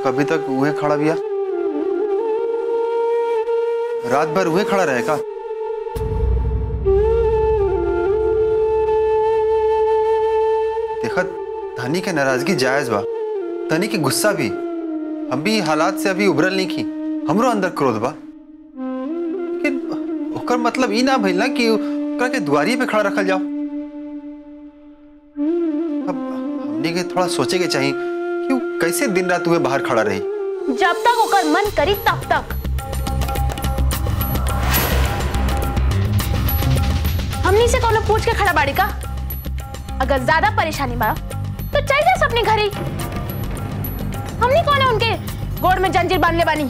कभी तक उहे खड़ा बिया रात भर उहे खड़ा रहेगा देखत धनी के नाराजगी जायज बा धनी के गुस्सा भी हम भी हालात से अभी उभरल नहीं की हमरो अंदर क्रोध बा लेकिन ओकर मतलब ई ना भइल ना कि ओकरा के दुआरी पे खड़ा रखल जाओ अब हमनी के थोड़ा सोचे के चाहिए कि वो कैसे दिन रात हुए बाहर खड़ा रही जब तक ओकर मन करी तब तक हमनी से कोनो पूछ के खड़ा बाड़ी का अगर ज्यादा परेशानी बा तो चल जा अपने घर ही हमनी कौन है उनके गोड़ में जंजीर बांधले बानी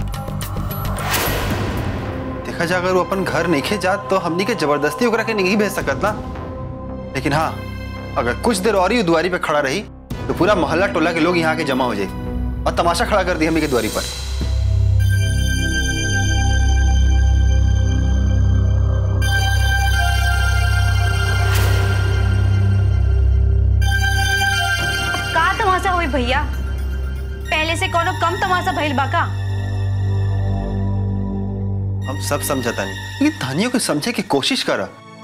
देखा जा अगर वो अपन घर नहीं खे जात तो हमनी के जबरदस्ती ओकरा के नहीं भेज सकत ना लेकिन हाँ अगर कुछ देर और ही दुआरी पे खड़ा रही तो पूरा मोहल्ला टोला के लोग यहाँ के जमा हो जाए और तमाशा खड़ा कर दी हमनी के दुआरी पर का तमाशा हुई भैया पहले से कोनो कम तमाशा भइल बा का हम सब समझता नहीं लेकिन धानियों को समझे की कोशिश करा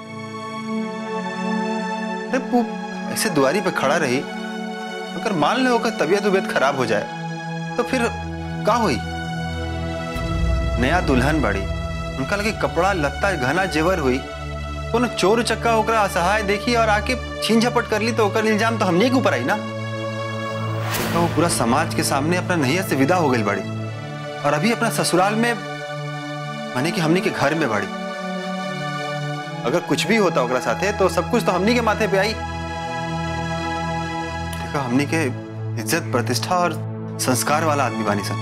अरे वो ऐसे दुआरी पे खड़ा रही अगर मान लो कि तबीयत उबियत खराब हो जाए तो फिर का हुई नया दुल्हन बड़ी उनका लगे कपड़ा लत्ता घना जेवर हुई कोनो चोर चक्का ओकरा असहाय देखी और आके छीन झपट कर ली तो ओकर इल्जाम तो हमने के ऊपर आई ना तो वो पूरा समाज के सामने अपना नैया से विदा हो गई बड़ी और अभी अपना ससुराल में माने कि हमनी के घर में बड़ी अगर कुछ भी होता ओकरा साथे तो सब कुछ तो हमनी के माथे पे आई देखो हमनी के इज्जत प्रतिष्ठा और संस्कार वाला आदमी बानी सन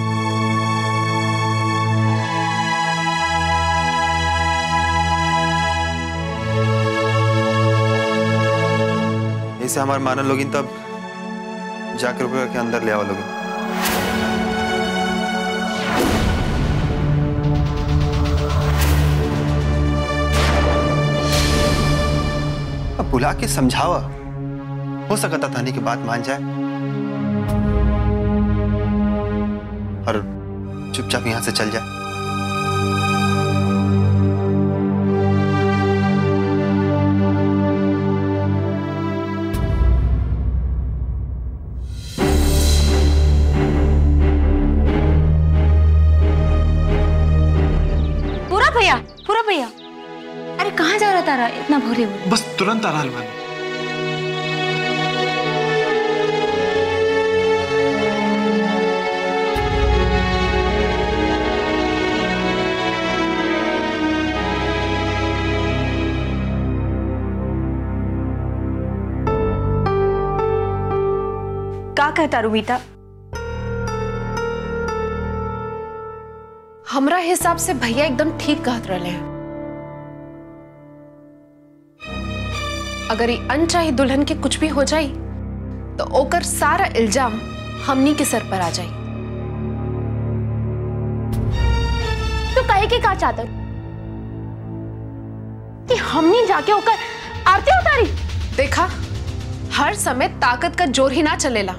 ऐसे हमारे मानल लोगिन तब जाकर ओकरा के अंदर ले आओ लोगिन अब बुला के समझावा हो सकता थानी की बात मान जाए और चुपचाप यहां से चल जाए पूरा भैया पूरा भैया अरे कहाँ जा रहा तारा इतना भोरे हुए बस तुरंत आ रहल बानी का कहता रुबीता हमरा हिसाब से भैया एकदम ठीक कहत रहे हैं अगर ये अनचाही दुल्हन के कुछ भी हो जाई तो ओकर सारा इल्जाम हमनी के सर पर आ जाई तो कहे के का चाहत कि हमनी जाके ओकर आरती उतारी देखा हर समय ताकत का जोर ही ना चलेला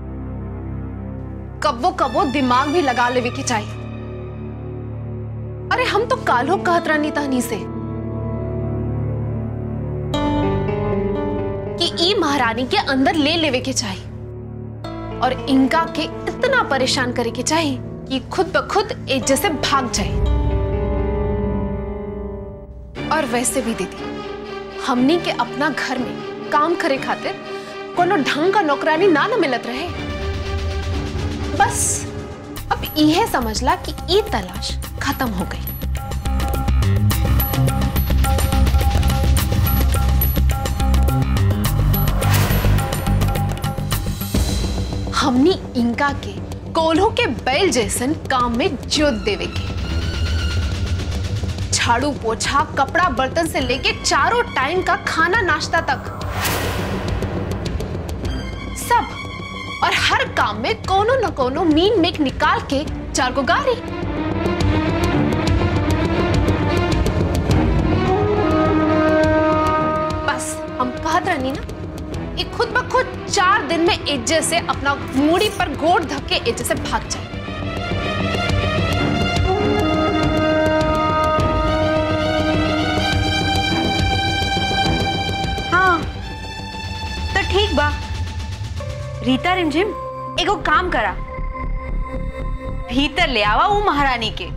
कब्बो कब्बो दिमाग भी लगा लेवे के चाहिए अरे हम तो कालो कहत रहनी तहनी से कि ई महारानी के अंदर ले लेवे के चाहिए और इनका के इतना परेशान करे के चाहिए कि खुद ब खुद एक जैसे भाग जाए और वैसे भी दीदी हमनी के अपना घर में काम करे खातिर कोनो ढंग का नौकरानी ना न मिलत रहे बस अब इहे समझला कि ई तलाश खत्म हो गई हमनी इनका के कोल्हो के बैल जैसन काम में जोत देवे के झाड़ू पोछा कपड़ा बर्तन से लेके चारों टाइम का खाना नाश्ता तक सब और हर काम में कोनो न कोनो मीन मेक निकाल के चार को गारी बस हम कहत रहनी ना ये खुद ब खुद चार दिन में इज्जत से अपना मूड़ी पर गोड़ धक्के इज्जत से भाग जाए हाँ तो ठीक बा रीता रिमझिम एगो काम करा भीतर ले आवा वो महारानी के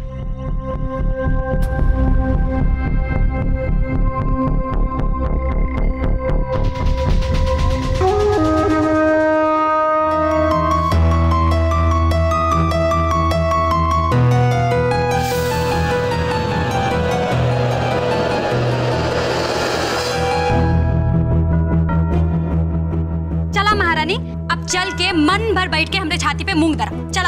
चला महारानी अब चल के मन भर बैठ के हमरे छाती पे मूंग दरा चला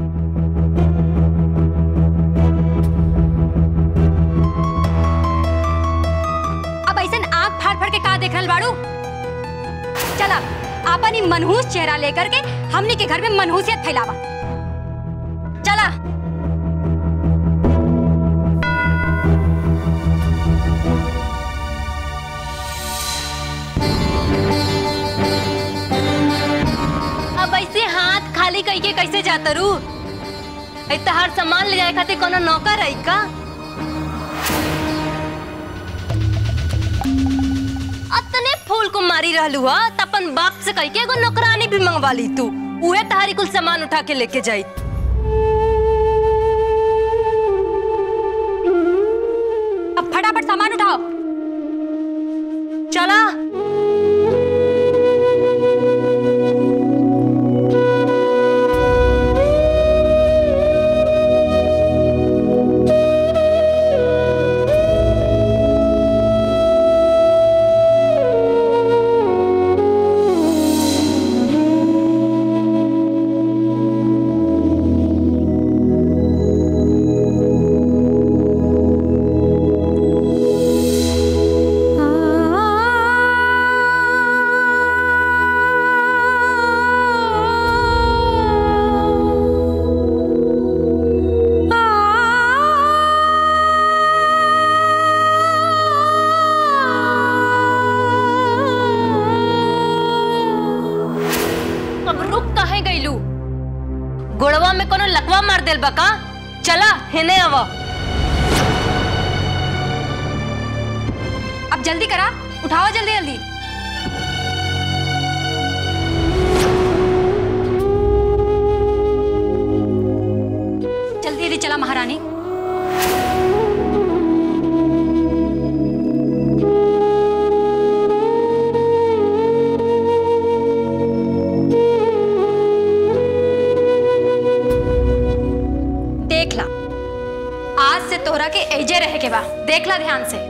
अब ऐसे आंख फाड़ फाड़ के का देख रहल बाड़ू चला आपन ही मनहूस चेहरा लेकर के हमनी के घर में मनहूसियत फैलावा चला अब ऐसे हाथ खाली कई के कैसे जाता रू तो हर सामान ले जाए खातिर कोनो नौकर है का अतने फूल को मारी रहलू हा त अपन बाप से कह के एगो नौकरानी भी मंगवा ली तू उहे तहारी कुल सामान उठा के लेके जाई अब फटाफट सामान उठाओ चला अब रुक काहे गईलू गोड़वा में कोनो लकवा मार देल बका चला हेने आवा अब जल्दी करा उठाओ जल्दी जल्दी जल्दी जल्दी चला महारानी देख ला आज से तोहरा के एजे रहे के बा देख ला ध्यान से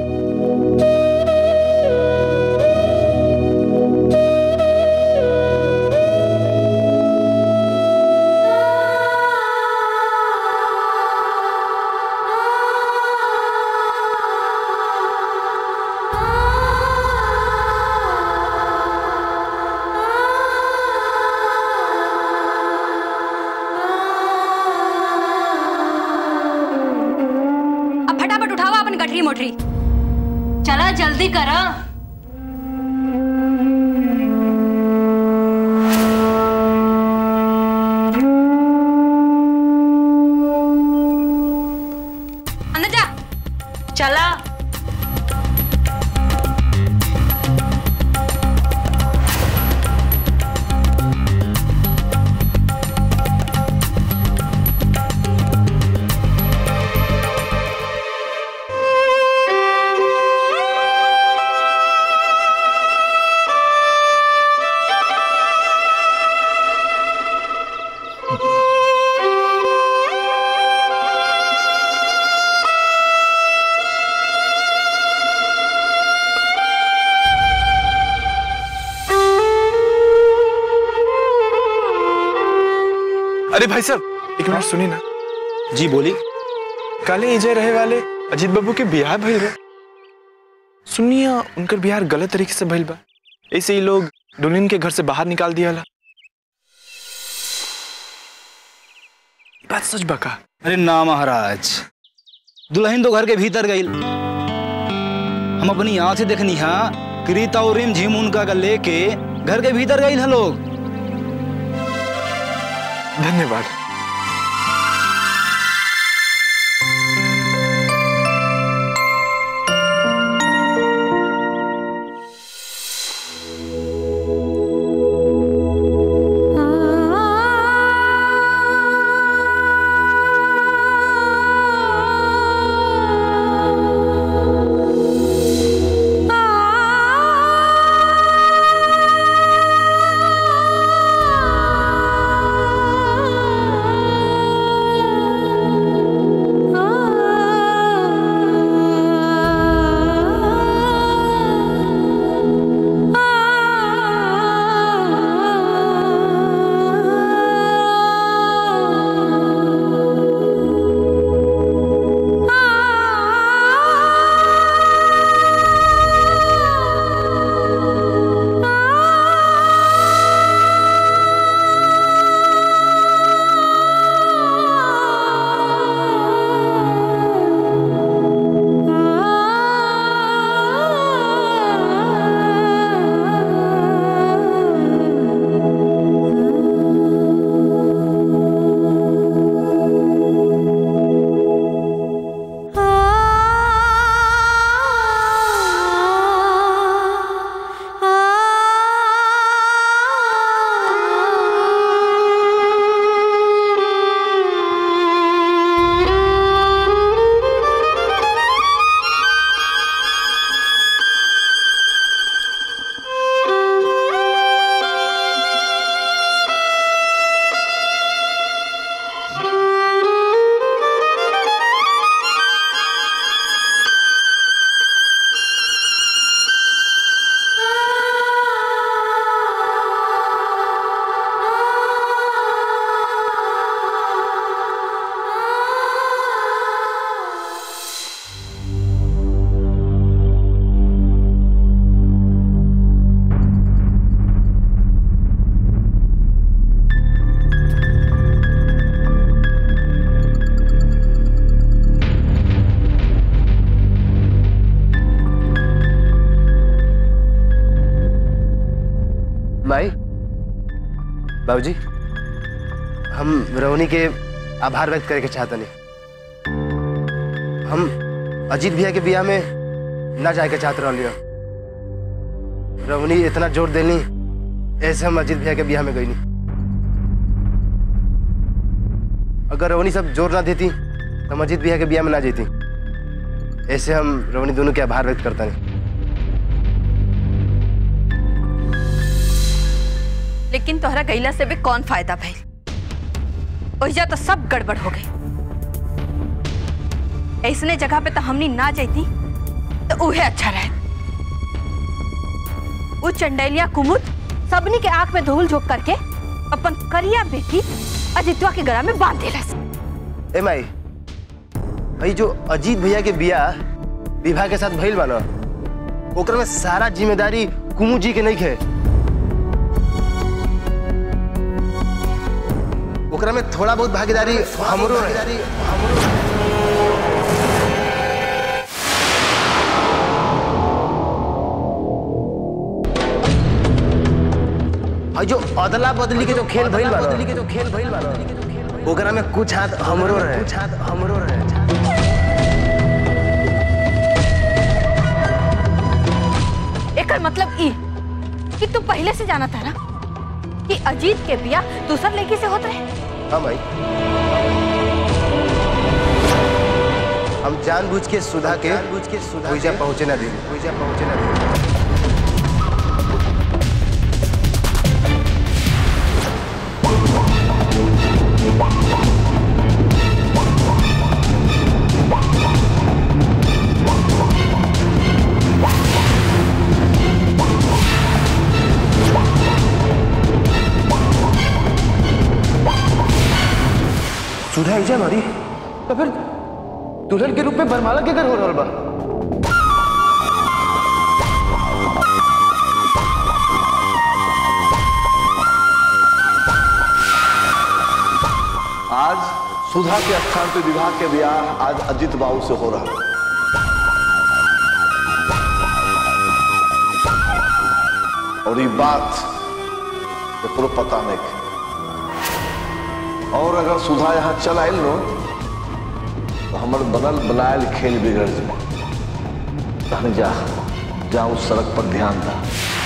अब फटाफट उठावा अपन गठरी मोटरी चला जल्दी करा अंदर जा चला अरे भाई साहब एक मिनट सुनी ना जी बोली काले इजे रहे वाले अजीत बाबू के बिहार भइल बा सुनिए उनकर बिहार गलत तरीके से भइल बा ऐसे ही लोग दुल्हन के घर से बाहर निकाल दिया ला ई बात सच बा का अरे ना महाराज दुल्हन तो घर के भीतर गई हम अपनी आंख से देखनी हा बकरी तौरीम झिम उनका का लेके घर के भीतर गई है लोग धन्यवाद माई बाबूजी हम रोहनी के आभार व्यक्त करे के चाहतनी हम अजीत भैया के बियाह में ना जाए के चाहत रहलियो रोहनी इतना जोर देनी ऐसे हम अजीत भैया के बियाह में गईनी अगर रोहनी सब जोर ना देती तो हम अजीत भैया के बियाह में ना जेती ऐसे हम रोहनी दोनों के आभार व्यक्त करता नहीं लेकिन तोहरा गईला से भी कौन फायदा भइल ओहिजा तो सब गड़बड़ हो गई ऐसने जगह पे तो हमनी ना जैती तो उहे अच्छा रहे वो चंडेलिया कुमुद सबनी के आंख में धूल झोंक करके अपन करिया बेटी अजितवा के गला में बांध देलस ए माई भाई जो अजीत भैया के बियाह विवाह के साथ भइल बा ना ओकरा में सारा जिम्मेदारी कुमू जी के नहीं है ओकरा में थोड़ा बहुत भागीदारी हमरो है भाई जो अदला बदली के जो खेल भइल बा बदली के जो खेल भइल बा ना, ओकरा में कुछ हाथ हमरो रहे कुछ हाथ हमरो रहे एकर मतलब ई कि तू पहले से जाना था ना कि अजीत के बिया दूसर लड़की से होत रहे हाँ भाई हम जानबूझ के सुधा के जानबूझ के सुधा हुईजा पहुंचे ना दी हुईजा पहुंचे ना दी सुधा हुईजा मारी तो फिर दुल्हन के रूप में बरमाला के घर हो रहल बा आज सुधा के स्थान पे विवाह के ब्याह आज अजित बाबू से हो रहा है और ये बात एकरो पता नहीं के। और अगर सुधा यहाँ चल आयल नो तो हमारे बनल बनायल खेल बिगड़ जाए कहने जा जा उस सड़क पर ध्यान दा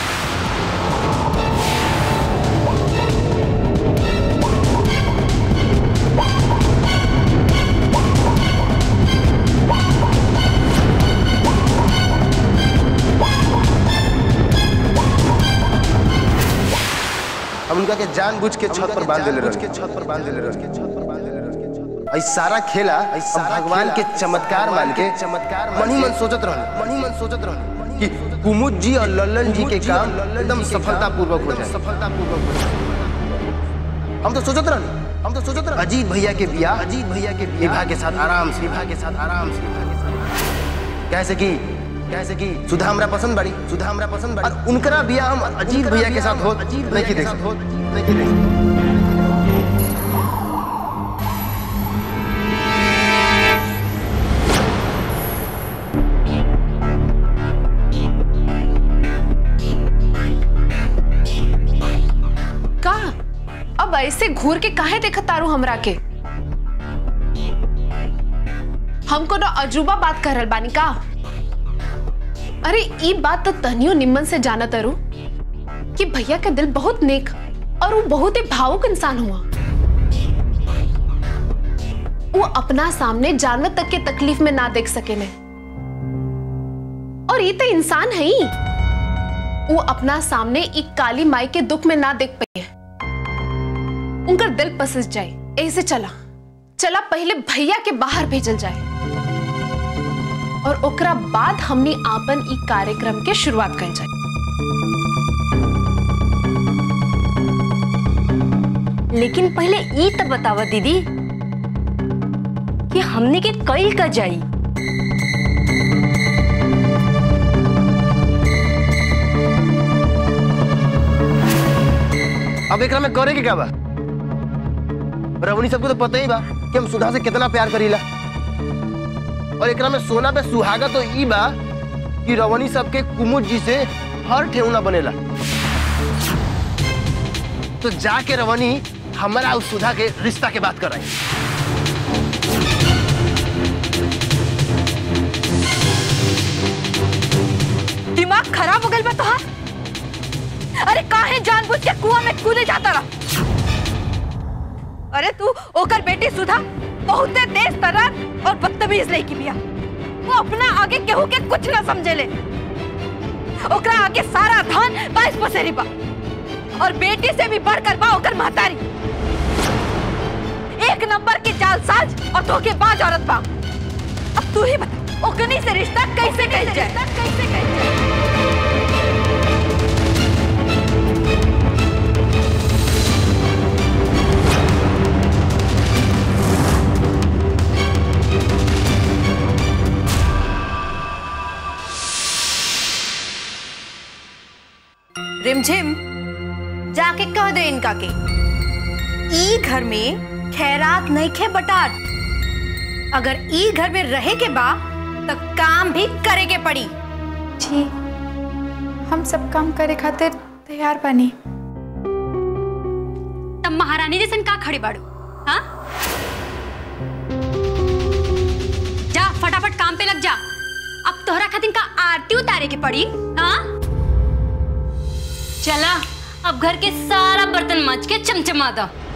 हम उनका के जानबूझ के छत पर बांध देले रहे छत पर बांध देले रहे ऐ सारा खेला हम भगवान के चमत्कार मान के चमत्कार मन ही मन सोचत रहनी मन ही मन सोचत रहनी कि कुमुद जी और लल्लन जी के काम एकदम सफलता पूर्वक हो जाए सफलता पूर्वक हो जाए हम तो सोचत रहनी हम तो सोचत रहनी अजीत भैया के बियाह अजीत भैया के विवाह के साथ आराम से विवाह के साथ आराम से कैसे कि कैसे कि सुधा हमरा पसंद बड़ी सुधा हमरा पसंद बड़ी और उनकरा बियाह हम अजीत भैया के साथ हो नहीं की देख सकते नहीं की देख सकते का अब ऐसे घूर के काहे देखत तारू हमरा के हमको ना अजूबा बात कर रहल बानी का अरे ई बात तो तनियो निम्मन से जाना तारू कि भैया का दिल बहुत नेक और वो बहुत ही भावुक इंसान हुआ वो अपना सामने जानवर तक के तकलीफ में ना देख सके ने और ये तो इंसान है ही वो अपना सामने एक काली माई के दुख में ना देख पाई है उनका दिल पसस जाए ऐसे चला चला पहले भैया के बाहर भेजल जाए और ओकरा बाद हमनी आपन ई कार्यक्रम के शुरुआत कर जाए लेकिन पहले ई तो बतावा दीदी कि हमने के कईल का जाई अब एकरा में करे के क्या बा रवनी सबको तो पता ही बा कि हम सुधा से कितना प्यार करीला और एकरा में सोना पे सुहागा तो ई बा कि रवनी सबके कुमुद जी से हर ठेहुना बनेला तो जाके रवनी हमारा उस सुधा के रिश्ता के बात कराई दिमाग खराब हो गई बा तोहार अरे काहे जानबूझ के कुआं में कूदे जाता रहा अरे तू ओकर बेटी सुधा बहुते तेज तर्रार और बदतमीज लड़की बिया वो अपना आगे केहू के कुछ ना समझेले ओकरा आगे सारा धन बाईस पसेरी बा और बेटी से भी बढ़कर बा ओकर महतारी एक नंबर की जालसाज और धोखेबाज औरत बा अब तू ही बता ओकनी से रिश्ता कैसे कैसे जाए कैसे कैसे रिमझिम जाके कह दे इनका के ई घर में खैरात नहीं खे बटाट अगर ई घर में रहे के बा तो काम भी करे के पड़ी जी हम सब काम करे खातिर तैयार बनी तब महारानी जैसन का खड़े बाड़ू हाँ जा फटाफट काम पे लग जा अब तोहरा खातिर का आरती उतारे के पड़ी हाँ चला अब घर के सारा बर्तन माज के चमचमा दो